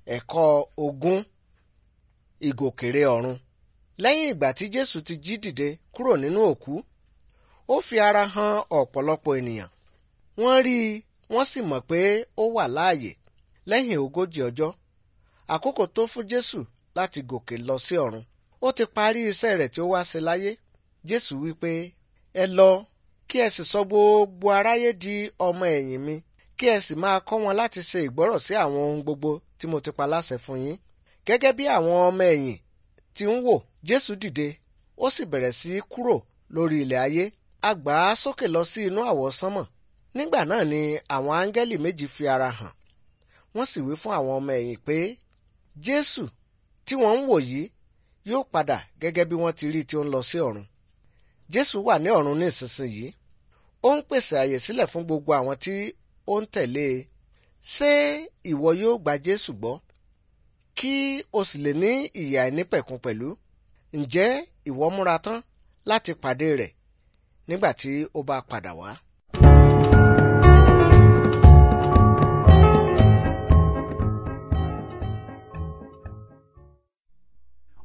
ẹ̀kọ́ ogún ìgòkèrè ọ̀run lẹ́yìn ìgbà tí jésù ti jí dìde kúrò nínú òkú ó fi ara hàn ọ̀pọ̀lọpọ̀ ènìyàn wọ́n rí i wọ́n sì mọ̀ pé ó wà láàyè lẹ́yìn ogójì ọjọ́ àkókò tó fún jésù láti gòkè lọ sí ọ̀run ó ti parí iṣẹ́ rẹ̀ tí ó wá ṣe láyé jésù wípé ẹ lọ kí ẹ sì sọ gbogbo aráyé di ọmọ ẹ̀yìn mi kí ẹ sì máa kọ́ wọn láti ṣe ìgbọ́rọ̀ sí àwọn ohun gbogbo tí mo ti pa láṣẹ fún yín gẹ́gẹ́ bí àwọn ọmọ ẹ̀yìn ti ń wò jésù dìde ó sì bẹ̀rẹ̀ sí í kúrò lórí ilẹ̀ ayé a gbà á sókè lọ sí inú àwọsánmọ̀ nígbà náà ni àwọn áńgẹ́lì méjì fi ara hàn wọ́n sì wí fún àwọn ọmọ ẹ̀yìn pé jésù tí wọ́n ń wò yìí yóò padà gẹ́gẹ́ bí wọ́n ti rí tí ó ń lọ sí ọ̀run jésù wà ní ọ̀run ní ìsinsìnyí ó ń pèsè àyè sílẹ̀ fún gbogbo àwọn tí ó ń tẹ̀lé e ṣé ìwọ yóò gba jésù gbọ́ kí o sì lè ní ìyè àìnípẹ̀kun pẹ̀lú ǹjẹ́ ìwọ múra tán láti pàdé rẹ̀ nígbà tí ó bá padà wá.